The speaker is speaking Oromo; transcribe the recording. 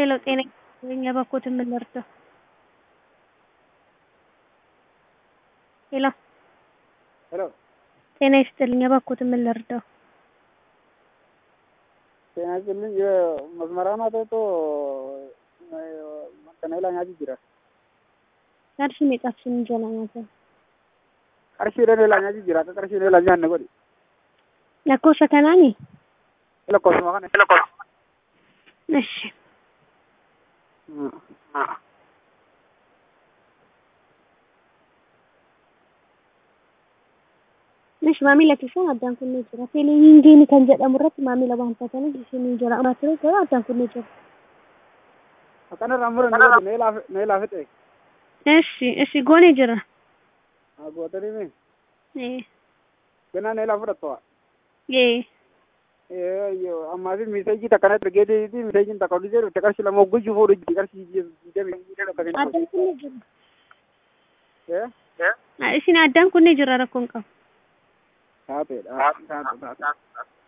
ሄሎ ጤና ይስጥልኝ የበኩትን ምን ልርዳው? ሄሎ ሄሎ ጤና ይስጥልኝ የበኩትን ምን ልርዳው? ጤና ይስጥልኝ የመስመራማ ቶቶ ከነላ ኛቲ ጅራ qarshii meeqaaf sin jala nyaatan qarshii dhan ela ኛቲ ጅራ qarshii dhan ela nyaanne godhi lakkoofsa kanaani lakkoofsuma kana እሺ እሺ maamila keessan addaan kunnee jira teeleviizyinii kan jedhamu irratti maamila waan taataniif isinii jira amaa ture garuu addaan kunnee jira akkanarraa muran godhi na ilaa na ilaa fixe እሺ እሺ goonee jira gootanii mi ee ganaa na ilaa fudhattoa ee ammaa fi miseejii takkana ergeetii miseejiin takka odisee dhufte qarshii lama guyyuu fuudhu jirti qarshii digdamii addaan kunnee jira isin addaan kunnee jira rakkoon qabu taateedha taate taate